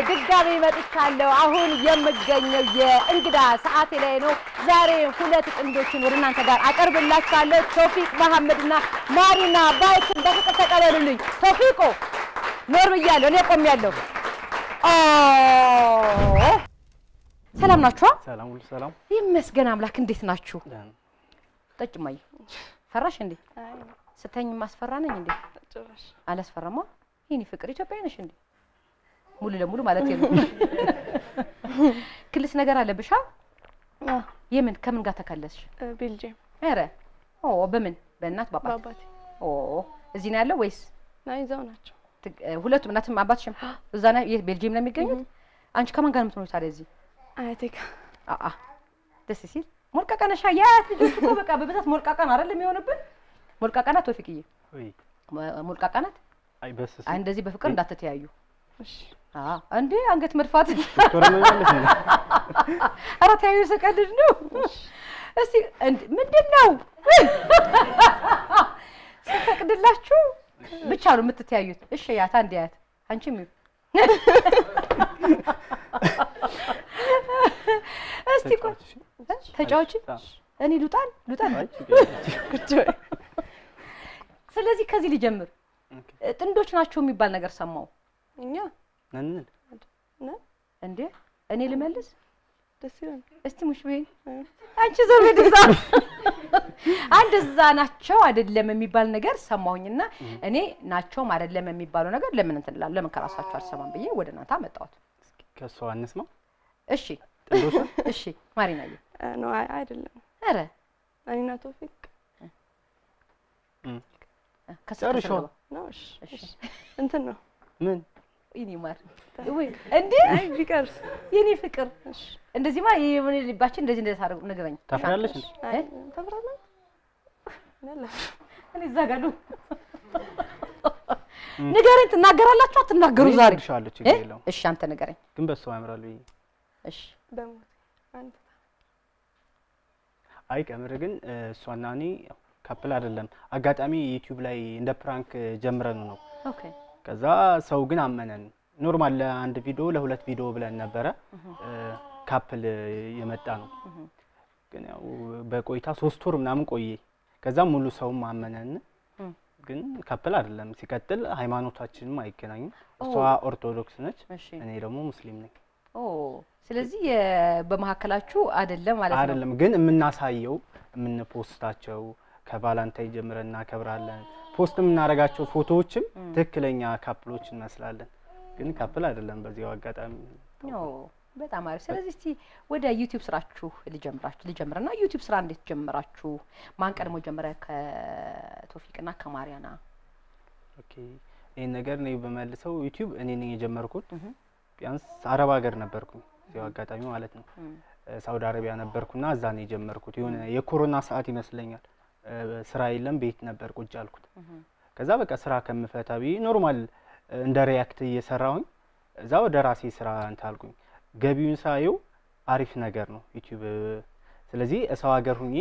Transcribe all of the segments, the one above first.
ድጋሜ መጥቻለሁ። አሁን የምገኘው የእንግዳ ሰዓቴ ላይ ነው። ዛሬ ሁለት ጥንዶችን ወደ እናንተ ጋር አቀርብላችኋለሁ። ቶፊቅ መሐመድና ማሪና ባይትን በፍቅር ተቀበሉልኝ። ቶፊቆ ኖር ብያለሁ፣ እኔ ቆሜያለሁ። ኦ ሰላም ናችኋ? ሰላም ሁሉ ሰላም። ይመስገን አምላክ። እንዴት ናችሁ? ደህና ነው። ጠጭ ማየ ፈራሽ እንዴ? ስተኝ ማስፈራ ነኝ እንዴ? ጭራሽ አላስፈራማ። ይህኔ ፍቅር ኢትዮጵያዊ ነሽ እንዴ? ሙሉ ለሙሉ ማለት ነው። ክልስ ነገር አለብሻ? የምን ከምን ጋር ተከለስሽ? ቤልጅየም ኧረ ኦ በምን በእናት ባባት? በአባቴ ኦ እዚህ ነው ያለው ወይስ ና ይዘው ናቸው። ትግ- እ፣ ሁለቱም እናትም አባትሽም እዛ ነው? የት ቤልጂየም ነው የሚገኙት? አንቺ ከማን ጋር ነው የምትኖሪው ታዲያ እዚህ? አያቴ ጋር አአ ደስ ሲል ሞልቃቃ ነሻ። የአያት ልጆች እኮ በቃ በብዛት ሞልቃቃ ነው አይደል የሚሆንብን? ሞልቃቃ ናት ቶፊቅዬ፣ ወይ ሞ- ሞልቃቃ ናት። አይ በስ አይ እንደዚህ በፍቅር እንዳትተያዩ። እሺ አዎ እንዴ አንገት መድፋት ዶክተር ነው ያለሽ ነው። ኧረ ተያዩ፣ ስቀልድ ነው። እስቲ እንድ ምንድን ነው ስፈቅድላችሁ ብቻ ነው የምትተያዩት? እሺ ያት አንድ ያት አንቺም ይሁ እስቲ ቆይ ተጫዋች፣ እሺ። ተጫዋች አዎ። እኔ ሉጣን ሉጣን አይ ችግር የለም። ቁጭ በይ። ስለዚህ ከዚህ ሊጀምር ኦኬ። ጥንዶች ናቸው የሚባል ነገር ሰማው እኛ ነን ነን እንዴ እኔ ልመልስ ደስ ይላል። እስቲ ሙሽ በይኝ አንቺ ዞር በይ እዛ አንድ እዛ ናቸው አይደለም የሚባል ነገር ሰማሁኝና እኔ ናቸውም አይደለም የሚባለው ነገር ለምን እንትን እላለሁ ለምን ከራሳቸው አልሰማም ብዬ ወደ እናንተ አመጣሁት ከሷ አንስማ እሺ ጥንዶች እሺ ማሪናዬ ነው አይ አይደለም። ኧረ እኔና ቶፊቅ እም፣ ከስር ጨርሾ። ከስር ገባ። ነው። እሺ እሺ እሺ። እንትን ነው ምን ይኔ ማር ወይ እንዴ አይ ቢቀርስ የኔ ፍቅር እሺ። እንደዚህማ የምን ልባችን እንደዚህ እንደዚህ ታደርጉ ንገረኝ ታፍራለሽ እንዴ? አይ እ? ተፍራለህ? ነለ እኔ እዛ ጋር ነው ንገረኝ ትናገራላችሁ አትናገሩ እኔ ዛሬ እነግርሻለሁ፣ እ? ችግር የለውም። እሺ አንተ ንገረኝ ግን በሷ ያምራሉ ብዬ እሺ በሞት አንተ አይ ቀምር ግን እ፣ እሷና እኔ ካፕል አይደለም። አጋጣሚ ዩቲዩብ ላይ እንደ ፕራንክ ጀምረን ነው። ኦኬ ከዛ ሰው ግን አመነን። ኖርማል ለአንድ ቪዲዮ ለሁለት ቪዲዮ ብለን ነበረ እ፣ ካፕል የመጣ ነው። ግን ያው በቆይታ ሶስት ወር ምናምን ቆየ። ከዛ ሙሉ ሰውም አመነን። እም። ግን ካፕል አይደለም። ሲቀጥል ሃይማኖታችንም አይገናኝም። እሷ ኦርቶዶክስ ነች፣ እሺ እኔ ደግሞ ሙስሊም ነኝ። ኦ ስለዚህ የ- በመካከላችሁ አይደለም ማለት ነው አይደለም ግን የምናሳየው የምንፖስታቸው ከባላንታይ ጀምረን እናከብራለን። ፖስት የምናደርጋቸው ፎቶዎችም ትክክለኛ ካፕሎች እንመስላለን። ግን ካፕል አይደለም። በዚያው አጋጣሚ ኦ በጣም አሪፍ ስለዚህ እስቲ ወደ ዩቲዩብ ስራችሁ ልጀምራችሁ ልጀምርና ዩቲዩብ ስራ እንዴት ጀምራችሁ ማን ቀድሞ ጀመረ ከቶፊቅና ከማሪያና ኦኬ ይህን ነገር እኔ በመልሰው ዩቲዩብ እኔ ነኝ የጀመርኩት። እህ ቢያንስ አረብ ሀገር ነበርኩኝ እዚያው አጋጣሚ ማለት ነው። እም። እ፣ ሳውዲ አረቢያ ነበርኩና እዛ ነው የጀመርኩት። የሆነ የኮሮና ሰዓት ይመስለኛል። እ፣ ስራ የለም ቤት ነበር ቁጭ አልኩት። ከዛ በቃ ስራ ከምፈታ ብዬ ኖርማል እ፣ እንደ ሪያክት እየሰራሁኝ እዛ ወደ ራሴ ስራ እንትን አልኩኝ። ገቢውን ሳየው አሪፍ ነገር ነው ዩቲዩብ። ስለዚህ ሰው ሀገር ሁኜ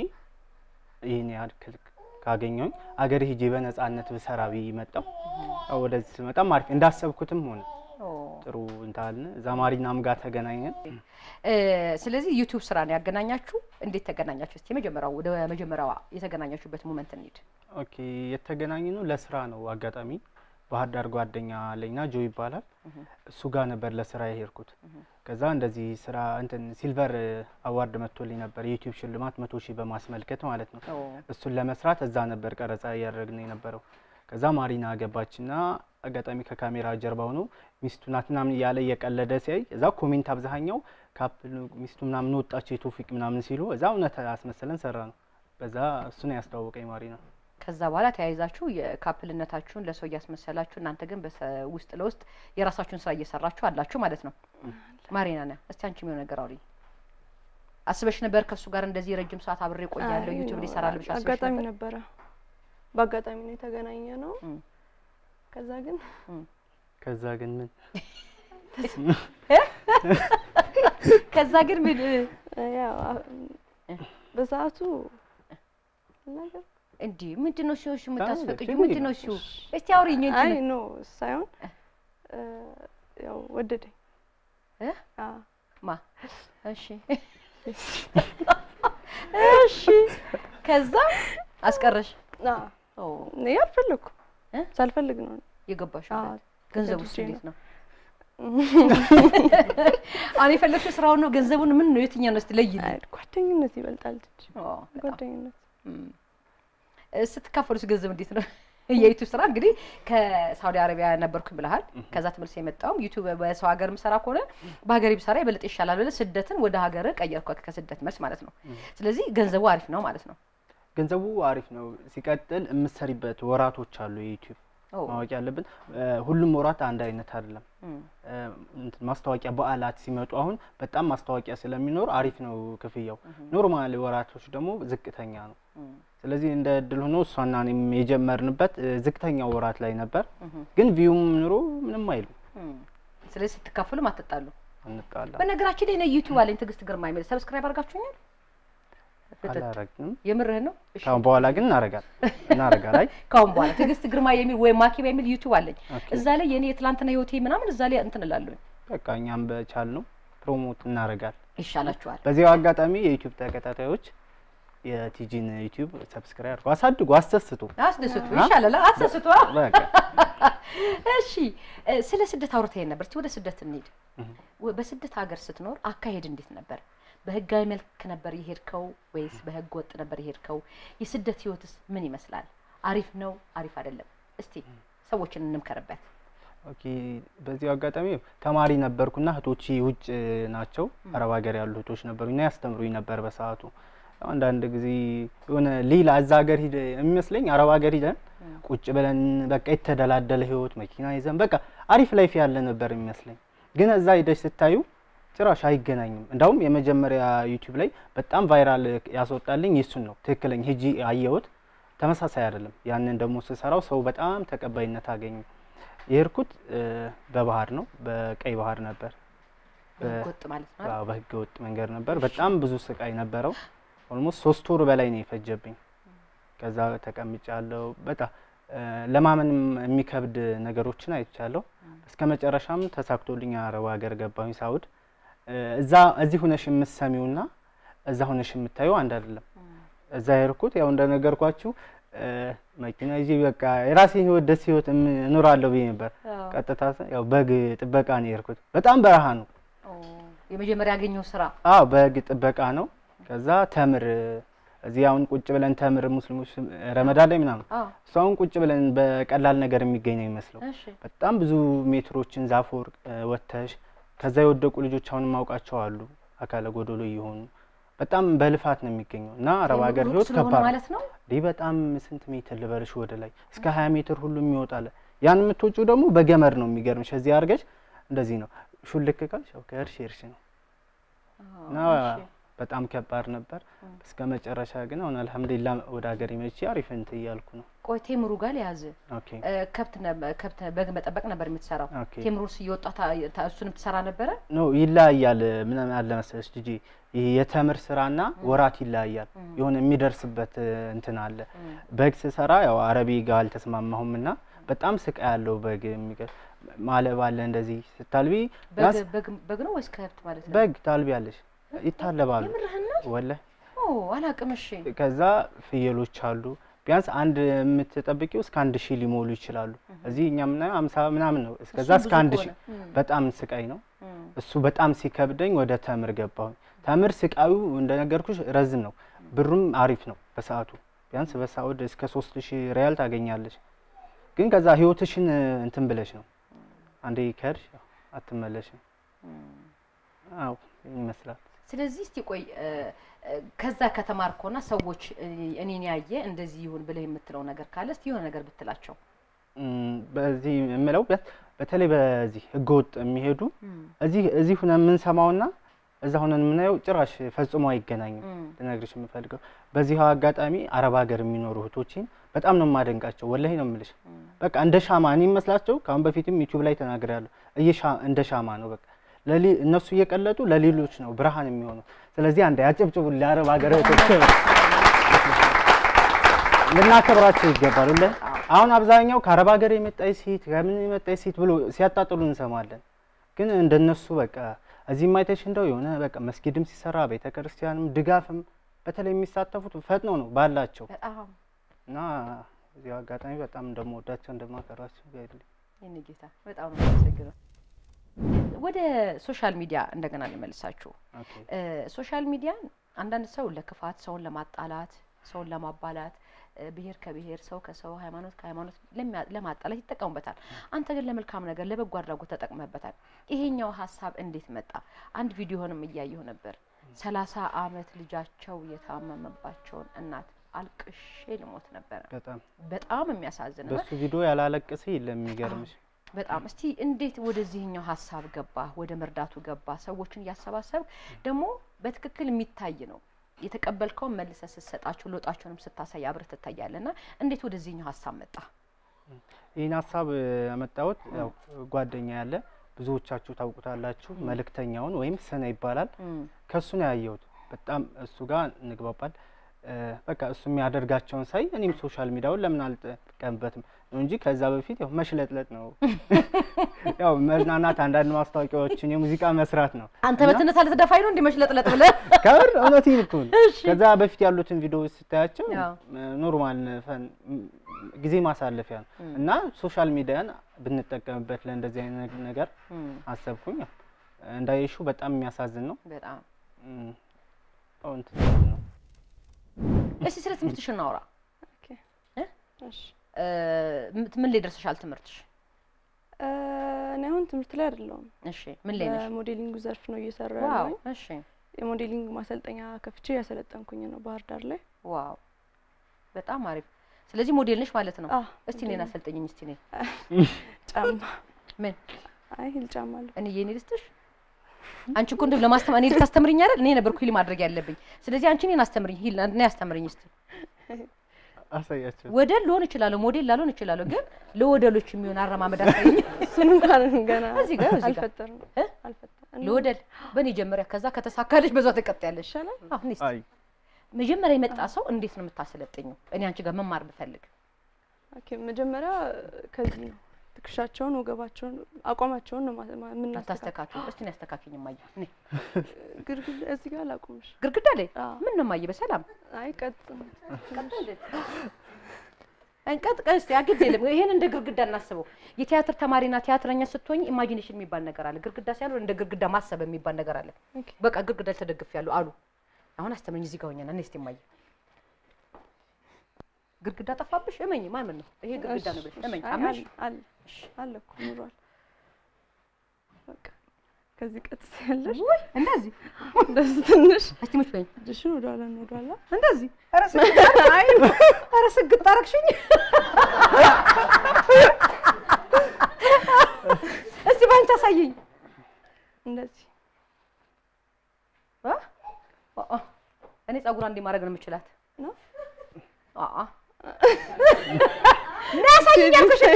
ይህን ያክል ካገኘሁኝ አገር ሂጄ በነጻነት ብሰራ ብዬ መጣሁ። ያው ወደዚህ ስመጣም አሪፍ እንዳሰብኩትም ሆነ ኦ ጥሩ እንታልን እዛ ማሪናም ጋር ተገናኘን። እ፣ ስለዚህ ዩቲዩብ ስራ ነው ያገናኛችሁ እንዴት ተገናኛችሁ እስቲ የመጀመሪያው ወደ መጀመሪያዋ የተገናኛችሁበት ሞመንት እንሂድ ኦኬ የተገናኘ ነው ለስራ ነው። አጋጣሚ ባህር ዳር ጓደኛ አለኝና ጆ ይባላል። እሱ ጋር ነበር ለስራ የሄድኩት። ከዛ እንደዚህ ስራ እንትን ሲልቨር አዋርድ መጥቶልኝ ነበር የዩቲዩብ ሽልማት መቶ ሺህ በማስመልከት ማለት ነው። ኦ እሱን ለመስራት እዛ ነበር ቀረጻ እያደረግን የነበረው። ከዛ ማሪና ገባችና አጋጣሚ ከካሜራ ጀርባ ሆኖ ሚስቱ ናት ምናምን እያለ እየቀለደ ሲያይ እዛ ኮሜንት አብዛኛው ካፕል ሚስቱ ምናምን ወጣች የቶፊቅ ምናምን ሲሉ እዛ እውነት አስመሰለን ሰራ ነው። በዛ እሱ ነው ያስተዋወቀኝ ማሪና። ከዛ በኋላ ተያይዛችሁ የካፕልነታችሁን ለሰው እያስመሰላችሁ እናንተ ግን በሰ- ውስጥ ለውስጥ የራሳችሁን ስራ እየሰራችሁ አላችሁ ማለት ነው። ማሪና ነ እስቲ አንቺ የሚሆን ነገር አውሪ። አስበሽ ነበር ከእሱ ጋር እንደዚህ ረጅም ሰዓት አብሬ ቆያለሁ አይ ዩቲዩብ ነው፣ ላይ ይሰራል ብቻ አስበሽ አጋጣሚ ነበር? ነበረ። በአጋጣሚ ነው የተገናኘ ነው። እም። ከዛ ግን ከዛ ግን ምን ከዛ ግን ምን እ፣ ያው አ- በሰዓቱ ነገር እንዲህ ምንድን ነው ሲሆን የምታስፈቅጂው ችግር ምንድን ነው ሲሆን እስቲ አውሪኝ አይ እንትን ኖ ሳይሆን እ፣ ያው ወደደኝ እ? አዎ ማ እሺ እሺ ከዛ አስቀረሽ አዎ ኦ እኔ አልፈለኩም እ? ሳልፈልግ ነው የገባሽው አዎ ገንዘቡስ ተገድጄ እንዴት ነው አሁን የፈለግሽው ስራውን ነው ገንዘቡን ምን ነው የትኛው ነው እስቲ ለይልኝ አይ፣ ጓደኝነት ይበልጣል እንጂ ኦ በጣም ጓደኝነት እም። እ፣ ስትካፈሉት ገንዘብ እንዴት ነው? የዩቱብ ስራ እንግዲህ ከሳውዲ አረቢያ ነበርኩኝ ብለሃል። ከዛ ትምህርት የመጣውም ዩቱብ በሰው ሀገር ምሰራ ከሆነ በሀገሬ ብሰራ የበለጠ ይሻላል ብለህ ስደትን ወደ ሀገር ቀየርኩ ከስደት መልስ ማለት ነው። ስለዚህ ገንዘቡ አሪፍ ነው ማለት ነው። ገንዘቡ አሪፍ ነው። ሲቀጥል የምትሰሪበት ወራቶች አሉ። የዩቲዩብ ኦ፣ ማወቅ ያለብን እ፣ ሁሉም ወራት አንድ አይነት አይደለም። እም፣ እ፣ እንትን ማስታወቂያ በዓላት ሲመጡ አሁን በጣም ማስታወቂያ ስለሚኖር አሪፍ ነው ክፍያው። ኖርማል ወራቶች ደግሞ ዝቅተኛ ነው። እም፣ ስለዚህ እንደ እድል ሆኖ እሷና እኔም የጀመርንበት እ፣ ዝቅተኛው ወራት ላይ ነበር። እም፣ ግን ቪውም ኑሮ ምንም አይልም። እም። ስለዚህ ስትካፈሉም አትጣሉ። እንጣላ በነገራችን ላይ እኔ ዩቱብ አለኝ ትዕግስት ግርማ የሚል ሰብስክራይብ አድርጋችሁኛል? አላረግንም። የምርህን ነው? እሺ። ካሁን በኋላ ግን እናረጋል እናረጋል። አይ ካሁን በኋላ ትዕግስት ግርማ የሚል ወይም ማኪባ የሚል ዩቱብ አለኝ። ኦኬ። እዛ ላይ የኔ የትላንትና ህይወቴ ምናምን እዛ ላይ እንትን እላለሁ። በቃ እኛም በቻል ነው ፕሮሞት እናረጋል። ይሻላችኋል። በዚያው አጋጣሚ የዩቲዩብ ተከታታዮች የቲጂን ዩቲዩብ ሰብስክራይብ አድርጉ፣ አሳድጉ፣ አስደስቱ። አስደስቱ ይሻላል። አስደስቱ። በቃ እሺ እ፣ ስለ ስደት አውርተኸኝ ነበር። እስኪ ወደ ስደት እንሂድ። እህ። ወ- በስደት ሀገር ስትኖር አካሄድ እንዴት ነበር? በህጋዊ መልክ ነበር የሄድከው ወይስ በህገ ወጥ ነበር የሄድከው? የስደት ህይወትስ ምን ይመስላል? አሪፍ ነው? አሪፍ አይደለም? እስቲ ሰዎችን እንምከርበት። ኦኬ። በዚሁ አጋጣሚ ተማሪ ነበርኩና እህቶቼ ውጭ ናቸው፣ አረብ ሀገር ያሉ እህቶች ነበሩና ያስተምሩኝ ነበር በሰዓቱ። ያው አንዳንድ ጊዜ የሆነ ሌላ እዛ ሀገር ሂደ የሚመስለኝ አረብ ሀገር ሂደን ቁጭ ብለን በቃ የተደላደለ ህይወት መኪና ይዘን በቃ አሪፍ ላይፍ ያለ ነበር የሚመስለኝ። ግን እዛ ሂደሽ ስታዩ ጭራሽ አይገናኝም። እንዳውም የመጀመሪያ ዩቲዩብ ላይ በጣም ቫይራል ያስወጣልኝ የሱን ነው ትክክለኛ ሂጂ አየሁት። ተመሳሳይ አይደለም። ያንን ደግሞ ስሰራው ሰው በጣም ተቀባይነት አገኘ። የሄድኩት እ፣ በባህር ነው፣ በቀይ ባህር ነበር። በህገ ወጥ ማለት ነው። አይደል? አዎ፣ በህገ ወጥ መንገድ ነበር። በጣም ብዙ ስቃይ ነበረው። ኦልሞስት ሶስት ወር በላይ ነው የፈጀብኝ። ከዛ ተቀምጫለሁ። በጣም እ፣ ለማመንም የሚከብድ ነገሮችን አይቻለሁ። እስከ መጨረሻም ተሳክቶልኝ አረብ ሀገር ገባሁኝ ሳውድ። እ፣ እዛ እዚህ ሁነሽ የምትሰሚውና እዛ ሁነሽ የምታየው አንድ አይደለም። እዛ የሄድኩት ያው እንደነገርኳችሁ እ፣ መኪና ይዤ በቃ የራሴን ህይወት ደስ ህይወት እም- እኖራለሁ ብዬ ነበር። አዎ። ቀጥታ ስ- ያው በግ ጥበቃ ነው የሄድኩት። በጣም በረሃ ነው። ኦ፣ የመጀመሪያ ያገኘው ስራ አዎ በግ ጥበቃ ነው። ከዛ ተምር እዚህ አሁን ቁጭ ብለን ተምር ሙስሊሞች ረመዳን ላይ ምናምን አዎ። እሱ አሁን ቁጭ ብለን በቀላል ነገር የሚገኝ ነው የሚመስለው። እሺ በጣም ብዙ ሜትሮችን ዛፍ ወርቅ ወጥተሽ ከዛ የወደቁ ልጆች አሁን ማውቃቸው አሉ አካለ ጎዶሎ እየሆኑ በጣም በልፋት ነው የሚገኘው እና አረብ ሀገር ሩቅ ህይወት ስለሆነ ከባድ ነው። ማለት ነው። ይህ በጣም ስንት ሜትር ልበልሽ ወደ ላይ እስከ ሀያ ሜትር ሁሉ የሚወጣለ ያን የምትወጪው ደግሞ በገመድ ነው የሚገርምሽ። እዚህ አድርገሽ እንደዚህ ነው ሹልክ ካልሽ ያው ከእርሽ እርሽ ነው እና እሺ። በጣም ከባድ ነበር። እስከ መጨረሻ ግን አሁን አልሐምዱሊላ ወደ ሀገር መቼ አሪፍ እንትን እያልኩ ነው። ቆይ ቴምሩ ጋር ያዝ ኦኬ ከብት ነበ- ከብት በግ መጠበቅ ነበር የምትሰራው። ኦኬ ቴምሩስ እየወጣ ታ- ታ- እሱንም ትሰራ ነበረ። ኖ ይለያያል። ምን አለ መሰለሽ ልጄ ይሄ የተምር ስራና ወራት ይለያያል። የሆነ የሚደርስበት እ, እንትን አለ። በግ ስሰራ ያው አረቢ ጋር አልተስማማሁም እና በጣም ስቃይ ያለው በግ የሚገ- ማለብ አለ እንደዚህ ስታልቢ በግ ቢያንስ በግ- በግ ነው ወይስ ከብት ማለት ነው? በግ ታልቢያለሽ ይታለባሉ። የምርህን ነው? ወላሂ ኦ አላቅም። እሺ ከዛ ፍየሎች አሉ። ቢያንስ አንድ የምትጠብቂው እስከ አንድ ሺህ ሊሞሉ ይችላሉ። እዚህ እኛ የምናየው አምሳ ምናምን ነው። እስከዛ እሱም እስከ ብዙ አንድ ከሆነ። ሺህ እም፣ በጣም ስቃይ ነው። እም፣ እሱ በጣም ሲከብደኝ ወደ ተምር ገባሁኝ። ተምር ስቃዩ እንደነገርኩሽ ረዝም ነው፣ ብሩም አሪፍ ነው በሰዓቱ ቢያንስ በሳዑድ እስከ ሶስት ሺህ ሪያል ታገኛለች። ግን ከዛ ህይወትሽን እንትን ብለሽ ነው አንዴ ከሄድሽ ያው አትመለሽም። እም። አዎ ይመስላል። ስለዚህ እስቲ ቆይ እ፣ እ፣ ከዛ ከተማርኮና ሰዎች እ፣ እኔን ያየ እንደዚህ ይሁን ብለህ የምትለው ነገር ካለ እስቲ የሆነ ነገር ብትላቸው። እም፣ በዚህ የምለው ቢያንስ በተለይ በዚህ ህገወጥ የሚሄዱ እዚህ እዚህ ሁነን የምንሰማውና እዛ ሁነን የምናየው ጭራሽ ፈጽሞ አይገናኝም። እም፣ ልነግርሽ የምፈልገው በዚህ አጋጣሚ አረብ ሀገር የሚኖሩ እህቶችን በጣም ነው የማደንቃቸው። ወላሂ ነው የምልሽ። እም። በቃ እንደ ሻማ እኔ ይመስላቸው ከአሁን በፊትም ዩቲዩብ ላይ ተናግሬያለሁ። እየሻ እንደ ሻማ ነው በቃ ለሌ እነሱ እየቀለጡ ለሌሎች ነው ብርሃን የሚሆነው። ስለዚህ አንድ ያጨብጭቡ ለአረብ ሀገር እህቶች ልናከብራቸው ይገባል። ሁለ አሁን አብዛኛው ከአረብ ሀገር የመጣች ሴት ከምን የመጣች ሴት ብሎ ሲያጣጥሉ እንሰማለን። ግን እንደነሱ በቃ እዚህም አይተሽ እንደው የሆነ በቃ መስጊድም ሲሰራ ቤተ ክርስቲያንም ድጋፍም በተለይ የሚሳተፉት ፈጥነው ነው ባላቸው በጣም እና እዚህ አጋጣሚ በጣም እንደምወዳቸው እንደማከራቸው ጋይልኝ የኔ ጌታ በጣም ነው የማመሰግነው። ወደ ሶሻል ሚዲያ እንደገና ልመልሳችሁ። ኦኬ እ፣ ሶሻል ሚዲያን አንዳንድ ሰው ለክፋት፣ ሰውን ለማጣላት፣ ሰውን ለማባላት፣ እ፣ ብሔር ከብሔር፣ ሰው ከሰው፣ ሃይማኖት ከሃይማኖት ለሚያ- ለማጣላት ይጠቀሙበታል። አንተ ግን ለመልካም ነገር ለበጎ አድራጎት ተጠቅመበታል። ይሄኛው ሀሳብ እንዴት መጣ? አንድ ቪዲዮንም እያየሁ ነበር። ሰላሳ አመት ልጃቸው የታመመባቸውን እናት አልቅሼ ልሞት ነበረ። በጣም በጣም የሚያሳዝን እና በሱ ቪዲዮ ያላለቀሰ የለም የሚገርምሽ በጣም እስቲ እንዴት ወደዚህኛው ሀሳብ ገባ? ወደ መርዳቱ ገባ? ሰዎችን እያሰባሰብ ደግሞ በትክክል የሚታይ ነው የተቀበልከውን መልሰ ስትሰጣቸው ለውጣቸውንም ስታሳይ አብረህ ትታያለህ። እና እንዴት ወደዚህኛው ሀሳብ መጣ? ይህን ሀሳብ እ፣ ያመጣሁት ያው ጓደኛ ያለ ብዙዎቻችሁ ታውቁታላችሁ መልእክተኛውን ወይም ስነ ይባላል ከሱ ነው ያየሁት። በጣም እሱ ጋር እንግባባል። እ፣ በቃ እሱ የሚያደርጋቸውን ሳይ እኔም ሶሻል ሚዲያውን ለምን አልጠቀምበትም ነው እንጂ ከዛ በፊት ያው መሽለጥለጥ ነው ያው መዝናናት፣ አንዳንድ ማስታወቂያዎችን የሙዚቃ መስራት ነው። አንተ እና በትነት አልተደፋኝ ነው እንዲህ መሽለጥለጥ ብለህ ከምር እውነቴን እኮ ነው። እሺ። ከዛ በፊት ያሉትን ቪዲዮዎች ስታያቸው ያው። ኖርማል ፈን ም- ጊዜ ማሳለፊያ ነው እና ሶሻል ሚዲያን ብንጠቀምበት ለእንደዚህ አይነት ነገር እም፣ አሰብኩኝ። ያው እንዳየሹ በጣም የሚያሳዝን ነው። በጣም እም፣ አዎ እንትን ነው። እስቲ ስለ ትምህርትሽ እናውራ። ኦኬ እ? እሺ እ፣ ም- ምን ላይ ደርሰሻል ትምህርትሽ? እ፣ እኔ አሁን ትምህርት ላይ አይደለሁም። እሺ ምን ላይ ነሽ? በሞዴሊንጉ ዘርፍ ነው እየሰራ ዋው ያለሁኝ። እሺ የሞዴሊንግ ማሰልጠኛ ከፍቼ ያሰለጠንኩኝ ነው ባህር ዳር ላይ። ዋው በጣም አሪፍ። ስለዚህ ሞዴል ነሽ ማለት ነው። አዎ እስቲ እኔን አሰልጠኝኝ እስቲ ነኝ ጫማ ምን አይ ሂል ጫማ አለ። እኔ የኔ ልስጥሽ? አንቺ እኮ እንደው ለማስተማር እኔ ልታስተምርኝ አይደል? እኔ ነበርኩ ሂል ማድረግ ያለብኝ። ስለዚህ አንቺ እኔን አስተምርኝ፣ ሂል እኔ አስተምርኝ እስቲ። አሳያቸው ወደል ልሆን እችላለሁ፣ ሞዴል ላልሆን እችላለሁ፣ ግን ለወደሎች የሚሆን አረማመድ አሳይኝ። እሱን እንኳን ገና እዚህ ጋር እዚህ ጋር አልፈጠርም እ? አልፈጠርም። ለወደል በእኔ ጀመሪያ፣ ከዛ ከተሳካለች በዛው ትቀጥያለሽ። ይሻላል። አሁን እስቲ አይ መጀመሪያ የመጣ ሰው እንዴት ነው የምታሰለጥኘው? እኔ አንቺ ጋር መማር ብፈልግ ኦኬ መጀመሪያ ከዚህ ነው ትከሻቸውን፣ ወገባቸውን፣ አቋማቸውን ነው ማ- ማ- የምናስተካክለው። አታስተካክኝ። እስቲ እኔ አስተካክኝ ማየ እኔ ግድግዳ እዚህ ጋር ላቁምሽ። ግርግዳ ላይ አዎ። ምን ነው ማየ በሰላም አይ ቀጥ እንቀጥ ቀስ ያግድ የለም። ይሄን እንደ ግርግዳ እናስበው። የቲያትር ተማሪና ቲያትረኛ ስትሆኝ ኢማጂኔሽን የሚባል ነገር አለ። ግርግዳ ሳይሆን እንደ ግርግዳ ማሰብ የሚባል ነገር አለ። ኦኬ በቃ ግርግዳ ተደግፍ ያሉ አሉ። አሁን አስተምረኝ እዚህ ጋር ሆኛና እኔ እስቲ ማየ ግርግዳ ጠፋብሽ? እመኝ ማመን ነው ይሄ ግርግዳ ነው ብለሽ እመኝ አይ አመሽ። አለ አለ አለ እኮ ኑሯል። በቃ ከዚህ ቀጥ ያለሽ ውይ እንደዚህ እንደዚህ ትንሽ እስቲ ሙች በይኝ እጅሽን ወደኋላ ነው ወደኋላ እንደዚህ ኧረ ስግጥ አይ ኧረ ስግጥ አረግሽኝ። እስቲ ባንቺ አሳየኝ። እንደዚህ አ? አ- አ። እኔ ጸጉሯ እንዲህ ማድረግ ነው የምችላት። ነው አ- አ። ና አሳየኝ አልኩሽ እኮ።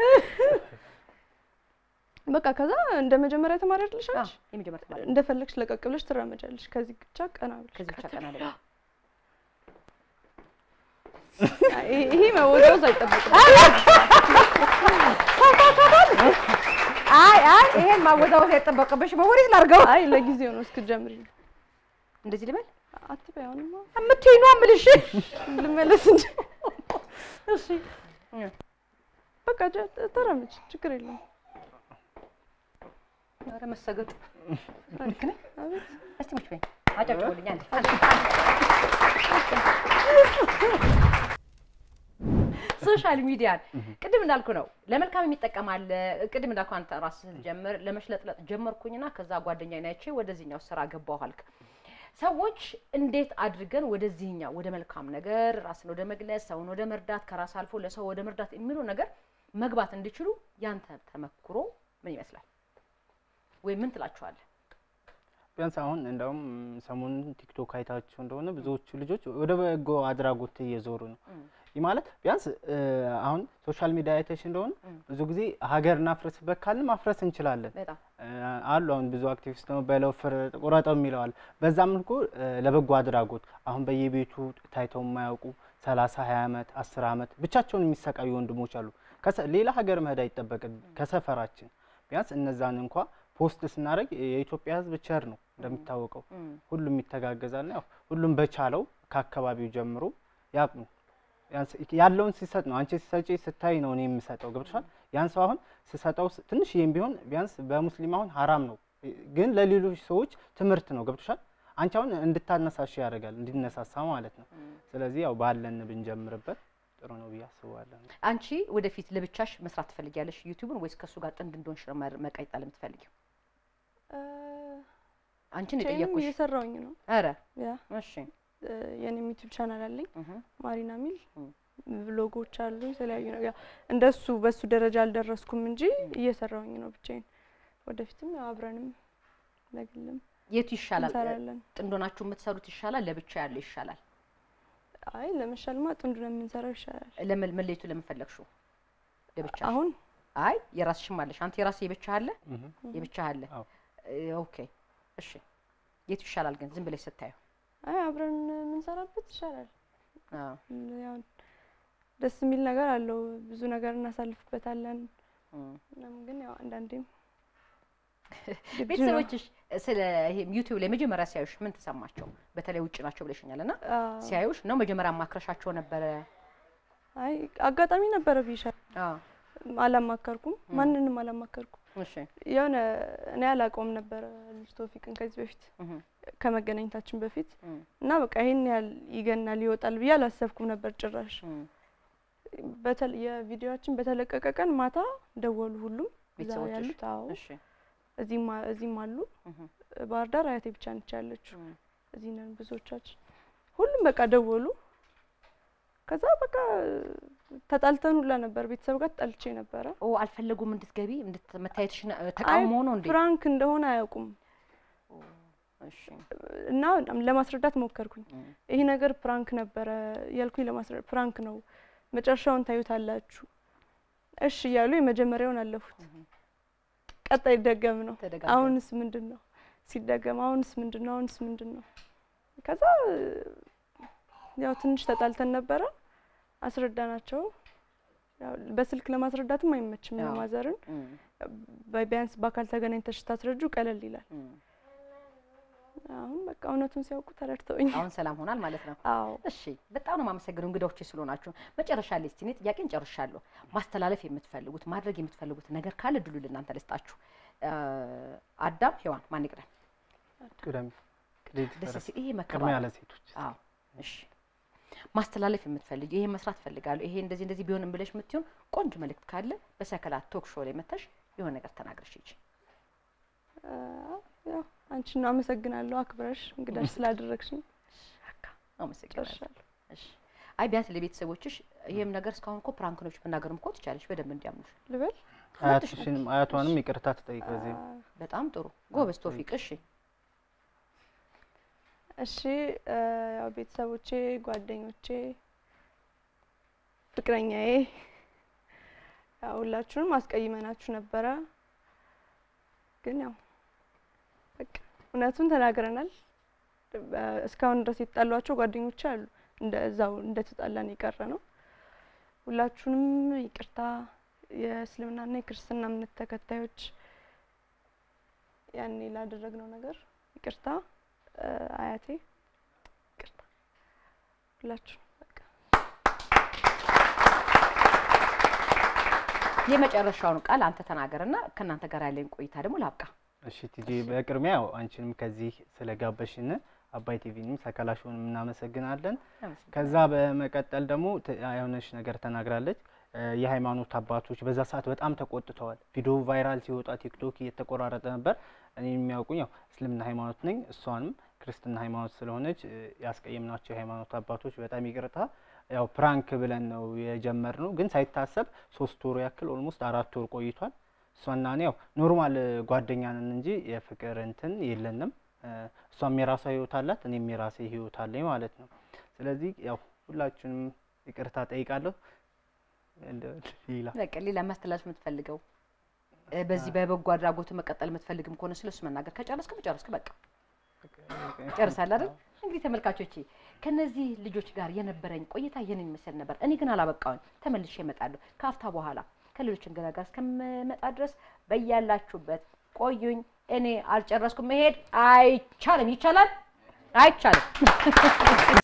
በቃ ከዛ እንደ መጀመሪያ ተማሪ አይደለሽ አ፣ አንቺ የመጀመሪያ ተማሪ እንደፈለግሽ ለቀቅ ብለሽ ትራመጃለሽ። ከዚህ ብቻ ቀና ብለሽ ከዚህ ብቻ ቀና ላይ አይ፣ ይሄ- ይሄ መወዛወዝ አይጠበቅም። አይ አይ ይሄን ማወዛወዝ አይጠበቅብሽ። በወሬት ላድርገው። አይ ለጊዜው ነው እስክትጀምሪ ነው። እንደዚህ ልበል አትበይ አሁንማ የምትይኝ ነው የምልሽ። ልመለስ እንጂ እሺ በቃ ጀ- ተራመጅ፣ ችግር የለውም። ኧረ መሰገጥ ልክ ነኝ። አቤት እስቲ ሙች በይኝ አጨብጭቡልኝ አንዴ። ሶሻል ሚዲያን ቅድም እንዳልኩ ነው ለመልካም የሚጠቀም አለ። ቅድም እንዳልኩ አንተ ራስህ ስትጀምር ለመሽለጥለጥ ጀመርኩኝና ከዛ ጓደኛዬን አይቼ ወደዚህኛው ስራ ገባሁ አልክ። ሰዎች እንዴት አድርገን ወደዚህኛው ወደ መልካም ነገር ራስን ወደ መግለጽ፣ ሰውን ወደ መርዳት፣ ከራስ አልፎ ለሰው ወደ መርዳት የሚለው ነገር መግባት እንዲችሉ ያንተ ተመክሮ ምን ይመስላል? ወይም ምን ትላችኋለህ? ቢያንስ አሁን እንደውም ሰሞኑን ቲክቶክ አይታችሁ እንደሆነ ብዙዎቹ ልጆች ወደ በጎ አድራጎት እየዞሩ ነው። እም። ይህ ማለት ቢያንስ እ፣ አሁን ሶሻል ሚዲያ አይተሽ እንደሆነ እም። ብዙ ጊዜ ሀገር እናፍርስበት ካልን ማፍረስ እንችላለን በጣም እ፣ አሉ አሁን ብዙ አክቲቪስት ነው በለው ፍረጥ ቁረጠው የሚለዋል። በዛ መልኩ እ፣ ለበጎ አድራጎት አሁን በየቤቱ ታይተው የማያውቁ ሰላሳ ሀያ አመት አስር አመት ብቻቸውን የሚሰቃዩ ወንድሞች አሉ። ከሰ- ሌላ ሀገር መሄድ አይጠበቅም ከሰፈራችን ቢያንስ እነዛን እንኳ ፖስት ስናደርግ የኢትዮጵያ ሕዝብ ቸር ነው እንደሚታወቀው እም፣ ሁሉም ይተጋገዛል። ያው ሁሉም በቻለው ከአካባቢው ጀምሮ ያቅሙ ያንስ- ያለውን ሲሰጥ ነው። አንቺ ሲሰጪ ስታይ ነው እኔ የምሰጠው። ገብቶሻል? ያን ሰው አሁን ስሰጠው ስ- ትንሽዬም ቢሆን ቢያንስ በሙስሊም አሁን ሀራም ነው፣ ግን ለሌሎች ሰዎች ትምህርት ነው። ገብቶሻል? አንቺ አሁን እንድታነሳሽ ያደርጋል፣ እንዲነሳሳ ማለት ነው። ስለዚህ ያው ባለን ብንጀምርበት ጥሩ ነው ብዬ አስባለሁ። አንቺ ወደፊት ለብቻሽ መስራት ትፈልጊያለሽ ዩቲዩብን ወይስ ከእሱ ጋር ጥንድ እንደሆንሽ ነው መር- መቀጠል የምትፈልጊው? እ፣ አንቺን ብቻዬንም የጠየኩሽ። እየሰራውኝ ነው። ኧረ ያ እሺ። እ፣ የኔም ዩቲዩብ ቻናል አለኝ እህ፣ ማሪና ሚል እም። ብሎጎች አሉ የተለያዩ ነገር ያው እንደሱ በሱ ደረጃ አልደረስኩም እንጂ እየሰራውኝ ነው ብቻዬን። ወደፊትም ያው አብረንም ለግልም የቱ ይሻላል? እንሰራለን። ጥንድ ሆናችሁ የምትሰሩት ይሻላል? ለብቻ ያለው ይሻላል? አይ ለመሻልማ ጥንዱ ነው የምንሰራው ይሻላል። ለመል- መለየቱ ለምን ፈለግሽው? ለብቻ አሁን አይ የራስሽም አለሽ። አንተ የራስህ የብቻ አለ እህ። የብቻ አለ። አዎ። እ፣ ኦኬ እሺ። የቱ ይሻላል ግን ዝም ብለሽ ስታዩ? አይ አብረን የምንሰራበት ይሻላል። አዎ። ያው ደስ የሚል ነገር አለው። ብዙ ነገር እናሳልፍበታለን። እም። ምናምን ግን ያው አንዳንዴም ግድ ነው። ቤተሰቦችሽ ስለ ይሄ ዩቲዩብ ላይ መጀመሪያ ሲያዩሽ ምን ተሰማቸው? በተለይ ውጭ ናቸው ብለሽኛል እና አዎ። ሲያዩሽ ነው መጀመሪያ ማክረሻቸው ነበረ? አይ አጋጣሚ ነበረ ብይሻል። አዎ። አላማከርኩም፣ ማንንም አላማከርኩም። እሺ። የሆነ እኔ አላውቀውም ነበረ ልጅ ቶፊቅን ከዚህ በፊት እህ፣ ከመገናኘታችን በፊት እም፣ እና በቃ ይሄን ያህል ይገናል ይወጣል ብዬ አላሰብኩም ነበር ጭራሽ። እም። በተለ የቪዲዮችን በተለቀቀ ቀን ማታ ደወሉ ሁሉም እዛ ቤተሰቦችሽ? ያሉት። አዎ እሺ። እዚህም አ- እዚህም አሉ። እህ፣ ባህር ዳር አያቴ ብቻ ነች ያለችው። እም። እዚህ ነን ብዙዎቻችን። ሁሉም በቃ ደወሉ። ከዛ በቃ ተጣልተን ሁላ ነበር። ቤተሰብ ጋር ተጣልቼ ነበረ። ኦ አልፈለጉም እንድትገቢ እንድት- መታየትሽ ነ- ተቃውሞ ነው እንዴ? ፍራንክ እንደሆነ አያውቁም እሺ። እና ለማስረዳት ሞከርኩኝ። እም፣ ይሄ ነገር ፕራንክ ነበረ ያልኩኝ ለማስረዳት ፕራንክ ነው፣ መጨረሻውን ታዩታላችሁ እሺ እያሉ የመጀመሪያውን አለፉት። ቀጣይ ደገም ነው። ተደጋገመ። አሁንስ ምንድን ነው ሲደገም፣ አሁንስ ምንድን ነው አሁንስ ምንድን ነው? ከዛ ያው ትንሽ ተጣልተን ነበረ። አስረዳናቸው። ያው በስልክ ለማስረዳትም አይመችም አዎ። ማዘርን እም፣ ቢያንስ በአካል ተገናኝተሽ ታስረጁ ቀለል ይላል። እም። አሁን በቃ እውነቱን ሲያውቁ ተረድተውኝ። አሁን ሰላም ሆናል ማለት ነው። አዎ እሺ በጣም ነው የማመሰግነው እንግዳዎቼ ስለሆናችሁ። መጨረሻ ላይ እስቲ እኔ ጥያቄን ጨርሻለሁ። ማስተላለፍ የምትፈልጉት ማድረግ የምትፈልጉት ነገር ካለ ድሉ ለእናንተ ልስጣችሁ። እ፣ አዳም ሔዋን ማን ይቅደም? ቅደም ቅደም ደስ ሲል ይሄ ቅድሚያ መከባበር ለሴቶች አዎ እሺ ማስተላለፍ የምትፈልጊ ይሄ መስራት ፈልጋለሁ ይሄ እንደዚህ እንደዚህ ቢሆንም ብለሽ የምትሆን ቆንጆ መልእክት ካለ በሰከላት ቶክ ሾው ላይ መተሽ የሆነ ነገር ተናግረሽ ሂጂ። አ፣ ያው አንቺን አመሰግናለሁ አክብረሽ እንግዳሽ ስላደረግሽኝ። አመሰግናለሁ። ጨርሻለሁ። እሺ አይ ቢያንስ ለቤተሰቦችሽ ይሄም ነገር እስካሁን እኮ ፕራንክ ነው መናገርም እኮ ትቻለሽ በደንብ እንዲያምኑሽ። ልበል አያትሽንም አያቷንም ይቅርታ ትጠይቅ በዚህ አ፣ በጣም ጥሩ ጎበዝ ቶፊቅ። እሺ እሺ አ፣ ያው ቤተሰቦቼ፣ ጓደኞቼ፣ ፍቅረኛዬ ያው ሁላችሁንም አስቀይመናችሁ ነበረ፣ ግን ያው በቃ እውነቱን ተናግረናል። አ፣ እስካሁን ድረስ የተጣሏቸው ጓደኞቼ አሉ እንደ እዛው እንደተጣላን የቀረ ነው። ሁላችሁንም ይቅርታ። የእስልምናና የክርስትና እምነት ተከታዮች ያኔ ላደረግነው ነገር ይቅርታ። አ፣ አያቴ ይቅርታ። ሁላችሁ በቃ የመጨረሻውን ቃል አንተ ተናገርና ከእናንተ ጋር ያለኝ ቆይታ ደግሞ ላብቃ። እሺ ቲጂ በቅድሚያ ያው አንቺንም ከዚህ ስለጋበሽን አባይ ቲቪንም ሰከላሽውንም እናመሰግናለን። ከዛ በመቀጠል ደግሞ ት- የሆነች ነገር ተናግራለች። እ፣ የሃይማኖት አባቶች በዛ ሰዓት በጣም ተቆጥተዋል። ቪዲዮ ቫይራል ሲወጣ ቲክቶክ እየተቆራረጠ ነበር። እኔ የሚያውቁኝ ያው እስልምና ሃይማኖት ነኝ፣ እሷንም ክርስትና ሃይማኖት ስለሆነች እ፣ ያስቀየምናቸው የሃይማኖት አባቶች በጣም ይቅርታ። ያው ፕራንክ ብለን ነው የጀመርነው፣ ግን ሳይታሰብ ሶስት ወር ያክል ኦልሞስት አራት ወር ቆይቷል። እሷና እኔ ያው ኖርማል ጓደኛ ነን እንጂ የፍቅር እንትን የለንም። እ፣ እሷም የራሷ ህይወት አላት፣ እኔም የራሴ ህይወት አለኝ ማለት ነው። ስለዚህ ያው ሁላችሁንም ይቅርታ ጠይቃለሁ። እንደ ሌላ በቃ ሌላ ማስተላለፍ የምትፈልገው እ፣ በዚህ በበጎ አድራጎቱ መቀጠል የምትፈልግም ከሆነ ስለሱ መናገር ከጨረስክ ከጨረስክ በቃ ጨርሳል አይደል? እንግዲህ ተመልካቾቼ ከነዚህ ልጆች ጋር የነበረኝ ቆይታ ይህንን ይመስል ነበር። እኔ ግን አላበቃውኝ፣ ተመልሼ እመጣለሁ ከአፍታ በኋላ ከሌሎች እንግዳ ጋር እስከምመጣ ድረስ በያላችሁበት ቆዩኝ፣ እኔ አልጨረስኩም። መሄድ አይቻልም። ይቻላል? አይቻልም።